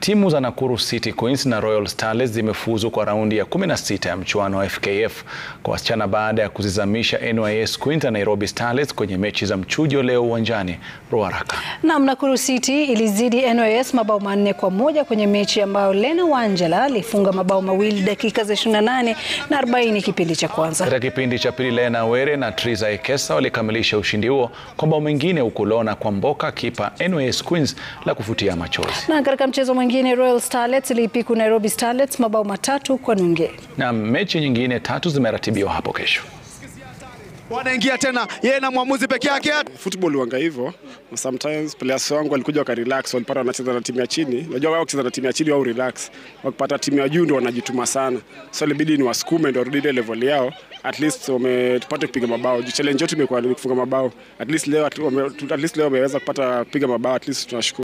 Timu za Nakuru City Queens na Royal Starlets zimefuzu kwa raundi ya 16 ya mchuano wa FKF kwa wasichana baada ya kuzizamisha NYS Queens na Nairobi Starlets kwenye mechi za mchujo leo uwanjani Ruaraka. Naam, Nakuru City ilizidi NYS mabao manne kwa moja kwenye mechi ambayo Lena Wangela alifunga mabao mawili dakika za 28 na 40 kipindi cha kwanza. Katika kipindi cha pili, Lena Were na Triza Ekesa walikamilisha ushindi huo kwa bao mengine, huku Lona Kwamboka kipa NYS Queens la kufutia machozi. Na katika mchezo mwingine Royal Starlets iliipiku Nairobi Starlets mabao matatu kwa nunge. Na mechi nyingine tatu zimeratibiwa hapo kesho. Wanaingia tena yeye na mwamuzi peke yake. Football wanga hivyo. Sometimes players wangu walikuja wakarelax, walipata wanacheza na timu ya chini. Unajua wao kucheza na timu ya chini wao relax. Wakipata timu ya juu ndio wanajituma sana. So ilibidi ni wasukume ndio warudi ile level yao. At least wametupata kupiga mabao. Challenge yetu imekuwa ni kufunga mabao. At least leo at least leo wameweza kupata kupiga mabao. At least tunashukuru.